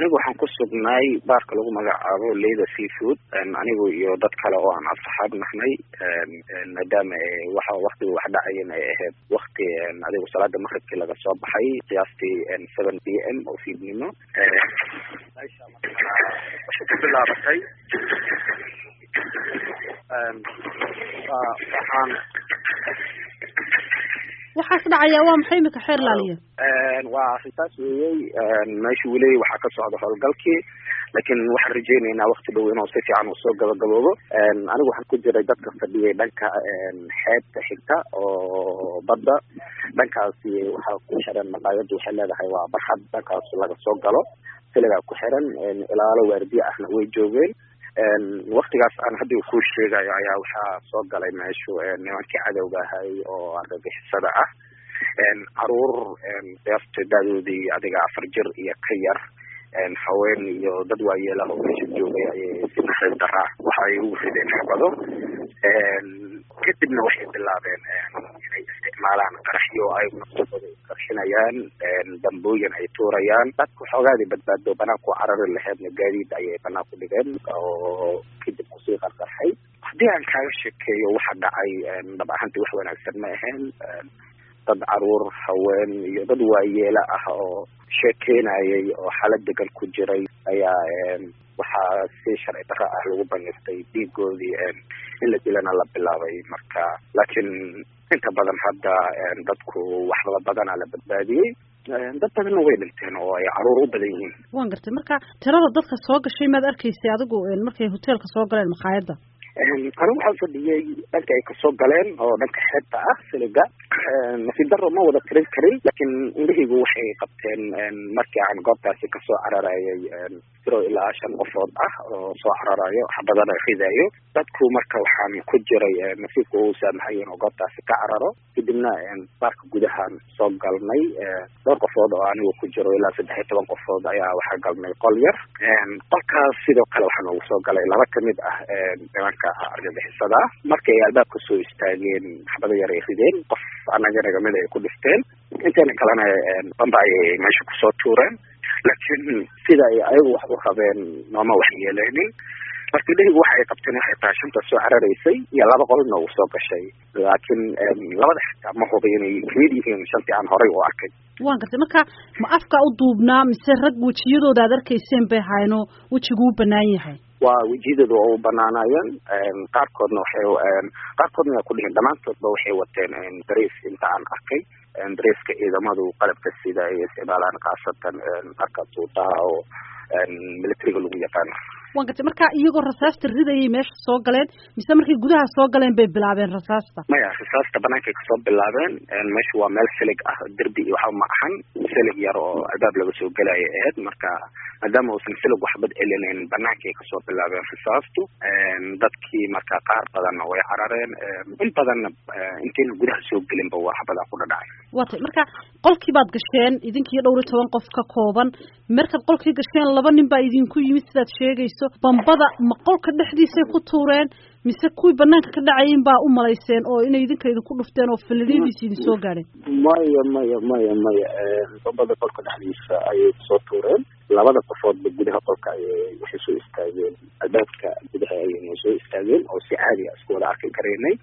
anigu waxaan ku sugnay baarka lagu magacaabo leda seafood anigu iyo dad kale oo aan asxaab nahnay maadaama waxa waktiga wax dhacayan ay ahayd wakti adigu salaada maqribkii laga soo baxay qiyaastii seven p m oo fiidnimo waxay ku bilaabatay waxaan waxaas dhacaya waa maxay imika xeer laaliya waa arrintaas weeyey meesha weli waxaa ka socda howlgalkii laakiin waxaan rajeynaynaa wakti dhow inuu si fiican uu soo gabagaboobo anigu waxaan ku jiray dadka fadhiyay dhanka xeebta xigta oo badda dhankaasi waxaa ku xiran maqaayaddu waxay leedahay waa barxad dhankaas laga soo galo siligaa ku xiran ilaalo waardiye ahna way joogeen waktigaas aan haddi ku sheegayo ayaa waxaa soo galay meeshu nimankii cadowga ahay oo argagixisada ah caruur deerta daadoodii adiga afar jir iyo ka yar haween iyo dad waayeelah oo meesha joogay ayay si naxariis daraa waxa ay ugu rideen xabado kadibna waxay bilaabeen inay isticmaalaan qaraxyo ay naftooda qarxinayaan dambooyin ay tuurayaan dadku xoogaadii badbaado banaanku carari laheedna gaadiid ayay banaan ku dhigeen oo kadib kusii qarqarxay haddii aan kaaga sheekeeyo waxa dhacay dhab ahaantii wax wanaagsan ma ahayn dad caruur haween iyo dad waayeela ah oo sheekeynayay oo xaalad degan ku jiray ayaa waxaa si sharci darro ah lagu baniftay dhiigoodii in la dilana la bilaabay marka laakiin inta badan hadda dadku waxba badana la badbaadiyey dad badanna way dhinteen oo ay caruur u badan yihiin waan gartay marka tirada dadka soo gashay maad arkaysay adigu markay hoteelka soo galeen makhaayadda anigu waxaan fadhiyey dhanka ay kasoo galeen oo dhanka xeebta ah siliga nasiib daro ma wada tirin karin laakiin indhahaygu waxay qabteen markii aan goobtaasi kasoo cararayay tiro ilaa shan qofood ah oo soo cararayo xabadana ridayo dadku marka waxaan ku jiray nasiibka uu saamaxayen oo goobtaasi ka cararo kadibna baarka gudahaan soo galnay dhowr qofood oo anigu ku jiro ilaa saddex iyo toban qofood ayaa waxaa galnay qol yar qolkaas sidoo kale waxaa noogu soo galay laba kamid ah nimanka argagixisada markay albaabka soo istaageen xabado yar ay rideen qof annaga nagamid ay ku dhifteen inteena kalena bamba ayay meesha kusoo tuureen laakiin sida ay ayagu wax u rabeen nooma wax yeeleenin marka dherigu waxa ay qabteen waxay tahay shanta soo cararaysay iyo laba qol noogu soo gashay laakiin labada xitaa ma huba inay kamid yihiin shantii aan horay u arkay waan gartay marka ma afka u duubnaa mise rag wejiyadooda aad arkayseen bay hayno wejigu u banaan yahay waa wejiyadooda oo u banaanayeen qaarkoodna waxay qaarkoodna waa ku dhihin dhammaantoodba waxay wateen dariis inta aan arkay dariiska ciidamadu qalabka sida ay isticmaalaan khaasatan marka tuutaha oo militariga lagu yaqaano waan gartay marka iyagoo rasaasta ridayay meesha soo galeen mise markay gudaha soo galeen bay bilaabeen rasaasta maya rasaasta banaankay kasoo bilaabeen meesha waa meel silig ah derbi iyo waxba ma ahan silig yar oo albaab laga soo gelaya ahayd marka maadaama uusan silig waxbad celinayn banaankay kasoo bilaabeen rasaastu dadkii marka qaar badanna way carareen in badanna intayna gudaha soo gelinba waa xabadaa ku dhadhacay waa tay marka qolkii baad gasheen idinkiiyo dhowr iyo toban qof ka kooban markaad qolkii gasheen laba nin baa idinku yimid sidaad sheegayso bambada ma qolka dhexdiisay ku tuureen mise kuwii banaanka ka dhacayin baa u malayseen oo inay idinka idinku dhufteen oo falalidiisi idin soo gaadheen maya maya maya maya bambada qolka dhexdiisa ayay kusoo tuureen labada qofoodba gudaha qolka ayay waxay soo istaageen albaabka gudaha ayayna soo istaageen oo si caadi a isku wada arki karaynay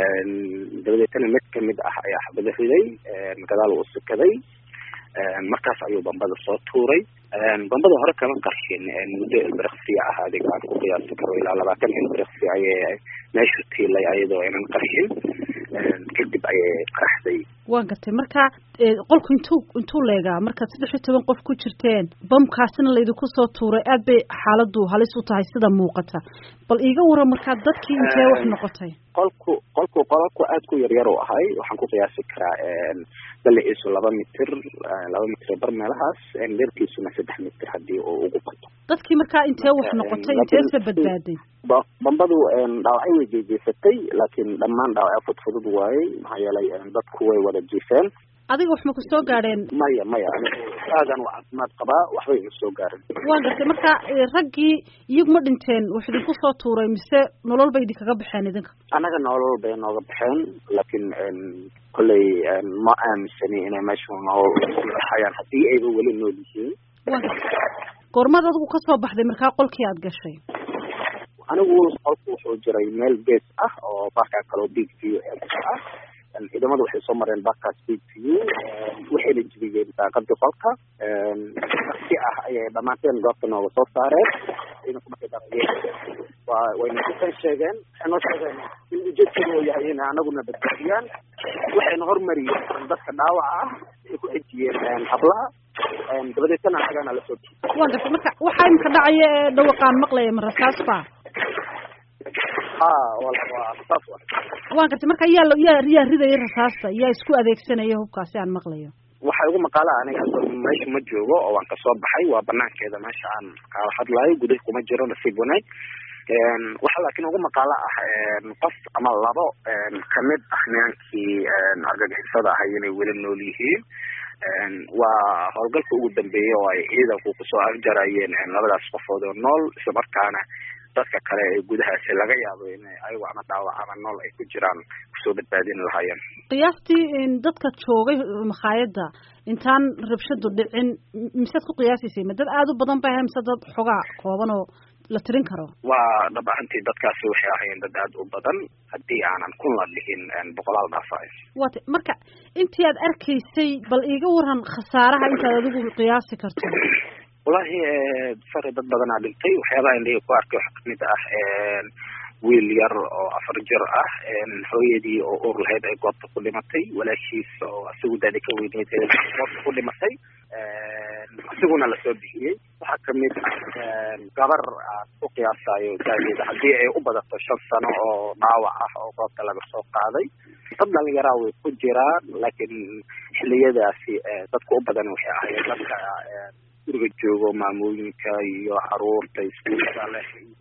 dabadeetana mid kamid ah ayaa xabado riday gadaal uu sikaday markaas ayuu bambada soo tuuray bambada hore kama qarxin muddo ilbiriqsiya ah adiga aan ku qiyaasi karo ilaa labaatan ilbiriqsi ayay meeshu tiilay ayadoo aynan qarxin kadib ayay qaraxday waan gartay marka qolku intuu intuu leegaa markaad saddex iyo toban qof ku jirteen bamkaasina laydinku soo tuuray aad bay xaaladu halis u tahay sida muuqata bal iiga waran markaa dadkii intee wax noqotay qolku qolku qolku aad ku yaryar u ahay waxaan ku qiyaasi karaa balaciisu laba mitir laba mitir bar meelahaas dherkiisuna saddex mitir haddii uu ugu bato dadkii markaa intee wax noqotay inteese badbaaday bambadu dhaawacyo way jeejeysatay laakiin dhammaan dhaawacyo fudfudud waayey maxaa yeelay dadku way wada jiifeen adiga wax ma ku soo gaadheen maya maya aadan u caafimaad qabaa waxba ima soo gaarin waan gartay marka raggii iyagu ma dhinteen wax idinku soo tuuray mise nolol bay idinkaga baxeen idinka annaga nolol bay nooga baxeen laakiin kolley ma aaminsani inay meesha nolol hayaan haddii ayba weli nool yihiin goormaad adigu kasoo baxday markaa qolkii aad gashay anigu qolku wuxuu jiray meel gees ah oo baarkaa kaloo big view ah ciidamadu waxay soo mareen baarkaas big view waxayna jibiyeen daaqadii qolka si ah ayay dhamaanteen goobta nooga soo saareen ciidanku markay darayeen waa wayna kusan sheegeen waxay noo sheegeen in ujeedkooda uu yahay inay anaguna badbaadiyaan waxayna hormariyeen dadka dhaawaca ah ay ku xejiyeen hablaha dabadeetana anagana lasoo waa gartay marka waxaa imika dhacaya ee dhawaqaan maqlaya ma rasaas ba ha waa saas wa waan gartay marka yaa yaa yaa ridaya rasaasta yaa isku adeegsanaya hubkaasi aan maqlayo waxay ugu maqaala aniga hadda meesha ma joogo oo waan kasoo baxay waa banaankeeda meesha aan kaala hadlaayo gudaha kuma jiro nasiib wanaag waxaa laakiin ugu maqaalo ah qof ama labo kamid ah nimankii argagixisada ahay inay weli nool yihiin waa howlgalka ugu dambeeyey oo ay ciidanku kusoo afjarayeen labadaas qofood oo nool isla markaana dadka kale ee gudahaasi laga yaabo in ayagu ama dhaawac ama nool ay ku jiraan kusoo badbaadin lahaayeen qiyaastii dadka joogay makhaayadda intaan rabshadu dhicin misead ku qiyaasaysay ma dad aada u badan ba mise dad xogaa kooban oo la tirin karo waa dhab ahantii dadkaasi waxay ahaayeen dad aada u badan haddii aanan kun la dhihin boqolaal dhaafaay waata marka intii aad arkaysay bal iiga waran khasaaraha intaad adigu qiyaasi karto wallahi sare dad badanaa dhintay waxyaabaha indhiga ku arkay waxaa kamid ah wiil yar oo afar jir ah hooyadii oo ur lahayd ay goobta ku dhimatay walaashiis oo isagu daadi ka weyneyd goobta ku dhimatay isiguna lasoo bixiyey waxaa kamid ah gabar aan ku qiyaasayo daadeeda haddii ay u badato shan sano oo dhaawac ah oo goobta laga soo qaaday dad dhalinyaraa way ku jiraan laakiin xiliyadaasi dadka u badan waxay ahaayeen dadka guriga joogo maamooyinka iyo caruurta iskuulka leh